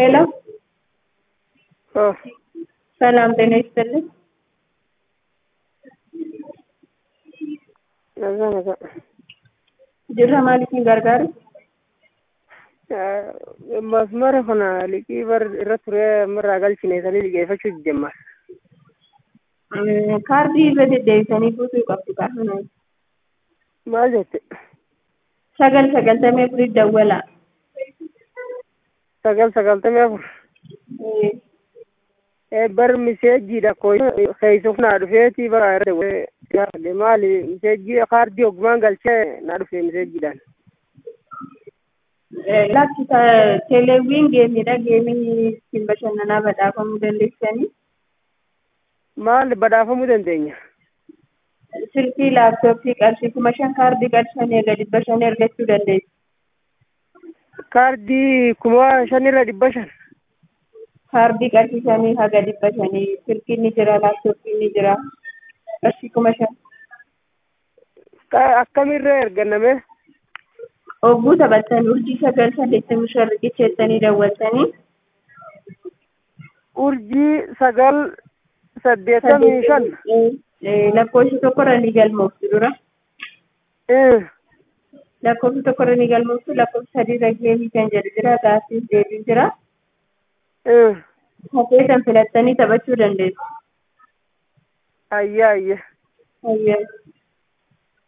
ሄሎ ኦ ሰላም ጤና ይስጥልኝ። ነዛ ነዛ jirra maaliifin gargaaru masmara kana liqii bar irra ture irraa galchine sanii liqeeffachuu jijjemma kaardii irra deddeebisanii guutuu qabdu qaafana maal jette sagal sagaltamii afurii dawwalaa sagal sagaltamii afur bar miseejiidha ko keeysuuf naa dhufeeti bara irra dawwale maali miseejii kaardii oggumaan galchee naa dhufe miseejiidhaan lakki teeleewwiin geemiidha geemii ittiin bashannanaa badhaafamuu dandeessanii maal badhaafamuu dandeenya silkii laaptooppii qarshii kuma shan kaardii qarshanii erga dhibba shan argachuu dandeessu. kaardii kuma shanirra dhibba shan kaardii qarshii shanii haga dhibba shanii silkiin ni jira laaptooppiin ni jira qarshii kuma shan. akkamirra erganname Ogguu taphattan urjii sagal saddeettamii shan riqicheettanii dawwaltanii urjii sagal saddeettamii shan lakkoofsi tokkorra ni galmooftu dura lakkoofsi tokkorra ni galmooftu lakkoofsi sadiirra geemii kan jedhu jira gaaffiif deebii jira hafeetan filattanii taphachuu dandeessu. ayya ayya Ayyaa.